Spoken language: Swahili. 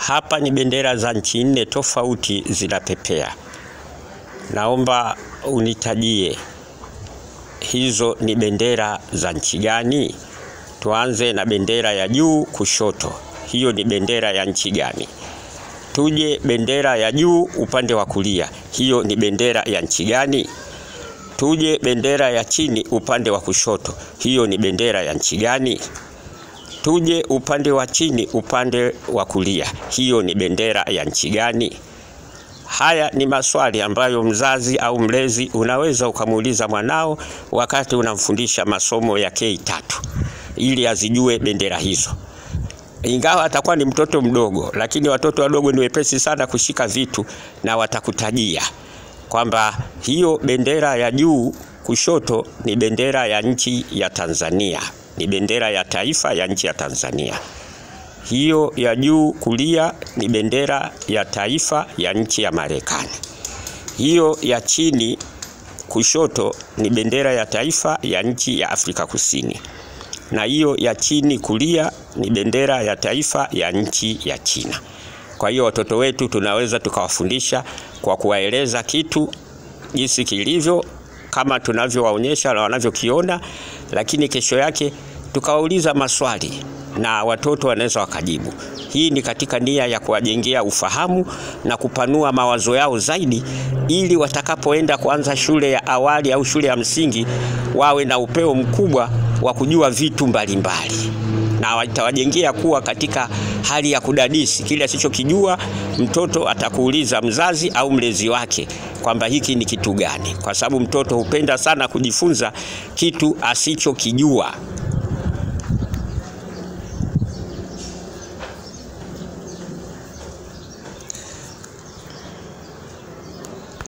hapa ni bendera za nchi nne tofauti zinapepea. Naomba unitajie hizo ni bendera za nchi gani? Tuanze na bendera ya juu kushoto, hiyo ni bendera ya nchi gani? Tuje bendera ya juu upande wa kulia, hiyo ni bendera ya nchi gani? Tuje bendera ya chini upande wa kushoto, hiyo ni bendera ya nchi gani? Tuje upande wa chini upande wa kulia, hiyo ni bendera ya nchi gani? Haya ni maswali ambayo mzazi au mlezi unaweza ukamuuliza mwanao wakati unamfundisha masomo ya K3 ili azijue bendera hizo. Ingawa atakuwa ni mtoto mdogo, lakini watoto wadogo ni wepesi sana kushika vitu na watakutajia kwamba hiyo bendera ya juu kushoto ni bendera ya nchi ya Tanzania, ni bendera ya taifa ya nchi ya Tanzania. Hiyo ya juu kulia ni bendera ya taifa ya nchi ya Marekani. Hiyo ya chini kushoto ni bendera ya taifa ya nchi ya Afrika Kusini, na hiyo ya chini kulia ni bendera ya taifa ya nchi ya China. Kwa hiyo watoto wetu tunaweza tukawafundisha kwa kuwaeleza kitu jinsi kilivyo kama tunavyowaonyesha na wanavyokiona, lakini kesho yake tukawauliza maswali na watoto wanaweza wakajibu. Hii ni katika nia ya kuwajengea ufahamu na kupanua mawazo yao zaidi, ili watakapoenda kuanza shule ya awali au shule ya msingi wawe na upeo mkubwa wa kujua vitu mbalimbali mbali. Na watawajengea kuwa katika hali ya kudadisi kile asichokijua. Mtoto atakuuliza mzazi au mlezi wake kwamba hiki ni kitu gani, kwa sababu mtoto hupenda sana kujifunza kitu asichokijua